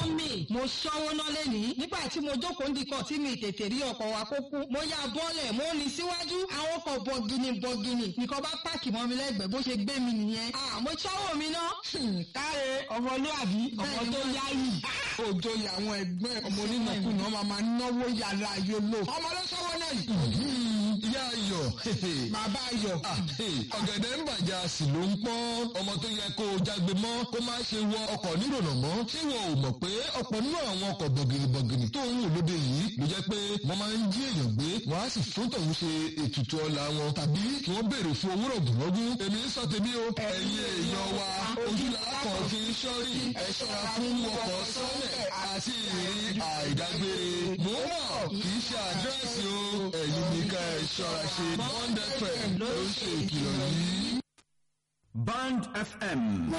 mọ́mì mo ṣọ́wó ná lẹ́nìí nígbà tí mo jókòó ndìkọ̀ tí mi tètè rí ọkọ̀ wa kó kú mo ya bọ́ọ̀lẹ̀ mo ní síwájú àwọn ọkọ̀ bọ̀gìnì bọ̀gìnì nìkan bá páàkì mọ́ mi lẹ́gbẹ̀ẹ́ bó ṣe gbé mi nìyẹn mo ṣọ́wó mi ná. káre ọmọlúwàbí ọmọ tó yáyì òjò àwọn ẹgbẹ́ ọmọ onínàkúnà máa máa náwó yàrá yòlò ọmọ ló ṣọwọ́ náà yìí. ìyá ayọ̀ bàbá ayọ̀. ọ̀gẹ̀dẹ̀ ń bàjẹ́ a sì ló ń pọ́n ọmọ tó yẹ kó o jágbe mọ́ kó má ṣe wọ ọkọ̀ nírònà mọ́ ṣé wọn ò mọ̀ pé ọ̀pọ̀ nínú àwọn ọkọ̀ bọ̀gìnìbọ̀gìnì tó ń wò lóde yìí ló jẹ́ pé wọ́n máa ń jí èèyàn gbé wọ́n á sì fún tọ̀hún ṣe ètùtù ọlà wọn tàbí kí wọ́n béèrè fún owó rọ̀gùnrọ̀gùn èmi ń sọ tèmi o ẹ̀yin èèyàn wa ojúlá kan fi ń ṣọ́rí ẹ ṣọ́ra fún ọkọ̀ sọ́lẹ̀ àti ìrìn àìdágbére mò ń mọ̀ kì í ṣe àdírẹ́sì o ẹ̀yin nìkan ẹ̀ ṣọ́ra ṣe bond fm ló ń ṣe ìkìlọ̀ yìí. Band FM